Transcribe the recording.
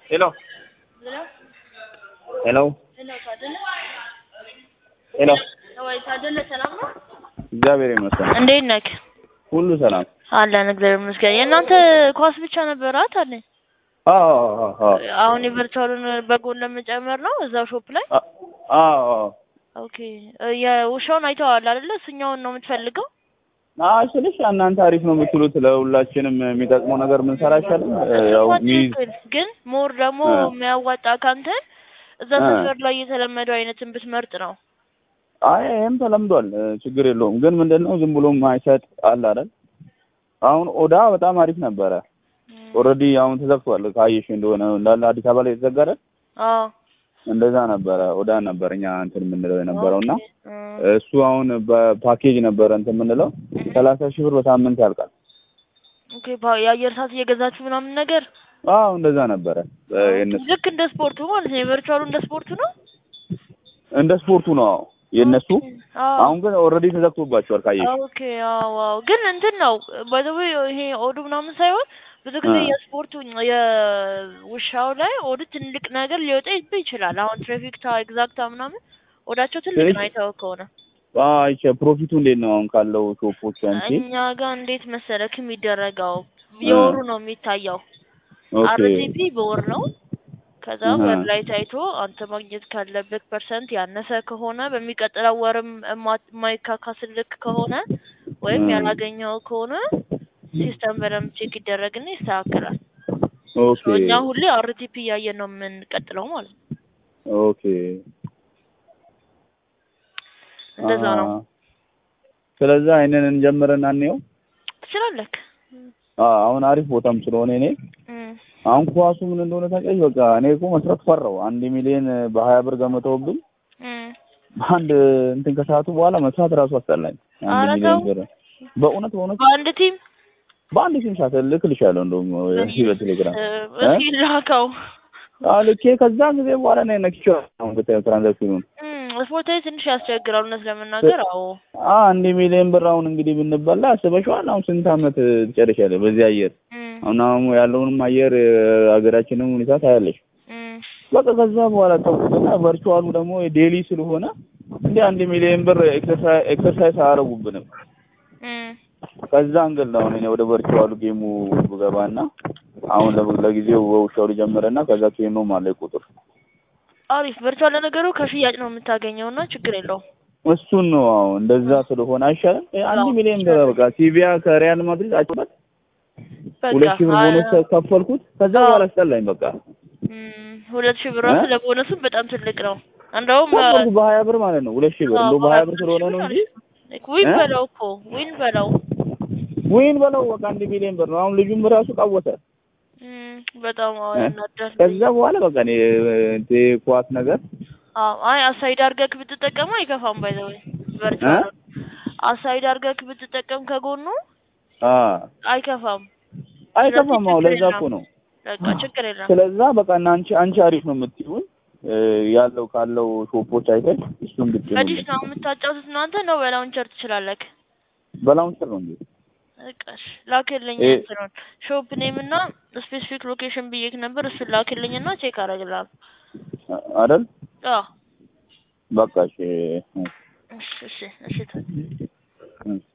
ሄሎ ሄሎ ሄሎ ወይ ታደለ ሰላም ነው? እግዚአብሔር ይመስገን እንዴት ነህ? ሁሉ ሰላም። አለን እግዚአብሔር ይመስገን። የእናንተ ኳስ ብቻ ነበር አታለ አዎ አዎ አዎ አሁን የቨርቹዋሉን በጎን ለመጨመር ነው እዛው ሾፕ ላይ። አዎ አዎ ኦኬ የውሻውን አይተዋል አይደለ? እሱኛውን ነው የምትፈልገው? አዎ ስልሽ እናንተ አሪፍ ነው የምትሉት ለሁላችንም የሚጠቅመው ነገር ምን ሰራ አይሻልም? ያው ሚዝ ትክክል። ግን ሞር ደግሞ እ። የሚያዋጣ ካንተ እዛ እ። ሰፈር ላይ የተለመደው አይነትን ብትመርጥ ነው። አይ ይሄም ተለምዷል፣ እ፣ ችግር የለውም። ግን ምንድነው ዝም ብሎ ማይሰጥ አለ አይደል? አሁን ኦዳ በጣም አሪፍ ነበረ። ኦልሬዲ አሁን ተዘግቷል። ካየሽ እንደሆነ እንዳለ አዲስ አበባ ላይ የተዘጋ አይደል? አዎ እንደዛ ነበረ። ኦዳ ነበር እኛ እንትን የምንለው የነበረው እና ኦኬ። እ። እሱ አሁን በፓኬጅ ነበረ እንትን የምንለው ሰላሳ ሺህ ብር በሳምንት ያልቃል። ኦኬ ባ- የአየር ሰዓት እየገዛችሁ ምናምን ነገር አዎ እንደዛ ነበረ እ፣ የእነሱ ልክ እንደ ስፖርቱ ማለት ነው። የቨርቹዋሉ እንደ ስፖርቱ ነው። እንደ ስፖርቱ ነው አዎ የእነሱ አዎ አሁን ግን ኦልሬዲ ተዘግቶባቸዋል ካየሽ ኦኬ አዎ አዎ። ግን እንትን ነው ባይ ዘ ዌይ ይሄ ኦዱ ምናምን ሳይሆን ብዙ ጊዜ እ። የስፖርቱ የውሻው ላይ ኦዱ ትልቅ ነገር ሊወጣ ይብ- ይችላል። አሁን ትራፊክታ ኤግዛክታ ምናምን ኦዳቸው ትልቅ ትንሽ- ነው አይተኸው ከሆነ አይቼ ፕሮፊቱ እንዴት ነው አሁን ካለው ሾፖች አንቺ እኛ ጋር እንዴት መሰለክ የሚደረገው የወሩ ነው የሚታየው። ኦኬ አርቲፒ በወር ነው። ከዛ እህ። ወር ላይ ታይቶ አንተ ማግኘት ካለበት ፐርሰንት ያነሰ ከሆነ በሚቀጥለው ወርም እማ- የማይካካስልክ ከሆነ ወይም እህ። ያላገኘው ከሆነ ሲስተም በደንብ ቼክ ይደረግና ይስተካከላል። ኦኬ ሶ እኛ ሁሌ አርቲፒ እያየን ነው የምንቀጥለው ማለት ነው። ኦኬ እንደዛ ነው። አ፣ ስለዛ አይነን እንጀምርና እንየው። ትችላለህ። አ፣ አሁን አሪፍ ቦታም ስለሆነ እኔ እም፣ አሁን ኳሱ ምን እንደሆነ ታውቂያለሽ? በቃ እኔ እኮ መስራት ፈራው። አንድ ሚሊዮን በሀያ ብር ገምተውብኝ እም። አንድ እንትን ከሰዓቱ በኋላ መስራት እራሱ አስጠላኝ። አንድ ኧረ ሚሊዮን ተው። ብር በእውነት በእውነት በአንድ ቲም በአንድ ሲም ሻት እልክልሻለሁ እንደውም እዚህ በቴሌግራም እ፣ እስኪ ላከው። አዎ ልኬ ከዛ ጊዜ በኋላ ነው ነክቼው አሁን ብታዪው ትራንዛክሽኑን እም፣ ስፖርታዊ ትንሽ ያስቸግራል እውነት ለመናገር አዎ። አ አንድ ሚሊዮን ብር አሁን እንግዲህ ብንበላ አስበሽዋል? አሁን ስንት አመት ትጨርሻለሽ በዚህ አየር? እም፣ አሁን አሁን ያለውንም አየር እ፣ ሀገራችንም ሁኔታ ታያለሽ። እም። በቃ ከዛ በኋላ ተውኩትና ቨርቹዋሉ ደግሞ ዴሊ ስለሆነ እንደ አንድ ሚሊዮን ብር ኤክሰርሳይዝ ኤክሰርሳይዝ አያደርጉብንም። እም። ከዛ አንገል ነው አሁን እኔ ወደ ቨርቹዋሉ ጌሙ ብገባና አሁን ለ- ለጊዜው በውሻው ልጀምርና ከዛ ኬኖም አለ ቁጥር አሪፍ ቨርቹዋል ለነገሩ ከሽያጭ ነው የምታገኘው እና ችግር የለውም። እሱን ነው አሁን እንደዛ ስለሆነ አይሻልም? እ፣ አንድ አዎ፣ ሚሊዮን ብር በቃ ሲቪያ ከሪያል ማድሪድ አጭበት በቃ ሁለት ሺህ ብር አ- ቦነስ ከፈልኩት። ከዛ አዎ። በኋላ አስጠላኝ በቃ እም፣ ሁለት ሺህ ብር ራሱ እ? ለቦነሱም በጣም ትልቅ ነው። እንደውም ከፈልኩት በሀያ ብር ማለት ነው። ሁለት ሺህ ብር እንደው በሀያ ብር ስለሆነ ነው እንጂ ዊን እ? በለው እኮ ዊን በለው። ወይን በለው በቃ አንድ ሚሊዮን ብር ነው። አሁን ልጁም ራሱ ቃወተ። እም፣ በጣም አዎ እ? ያናዳል። ከዛ በኋላ በቃ እኔ እንትን ኳስ ነገር አዎ አይ አሳይድ አድርገህ ብትጠቀመው አይከፋም። ባይ ዘ ወይ ቨርቹዋል አሳይድ አድርገህ ብትጠቀም ከጎኑ አ አይከፋም። አይከፋም። አሁን ችግር ለዛ የለም። እኮ ነው። በቃ ችግር የለም። ስለዛ በቃ እና አንቺ አንቺ አሪፍ ነው የምትይውን እ፣ ያለው ካለው ሾፖች አይተሽ እሱን በዲሽ ብትይው ነው የምታጫውቱት እናንተ ነው በላውንቸር ትችላለህ። በላውንቸር ነው እንዴ? እቃሽ ላክልኝ እ- እንትኑን ሾፕ ኔም እና ስፔሲፊክ ሎኬሽን ብዬክ ነበር። እሱን ላክልኝ እና ቼክ አደርግልሃለሁ። አይደል? አዎ በቃ እሺ። እሺ እሺ እሺ እ፣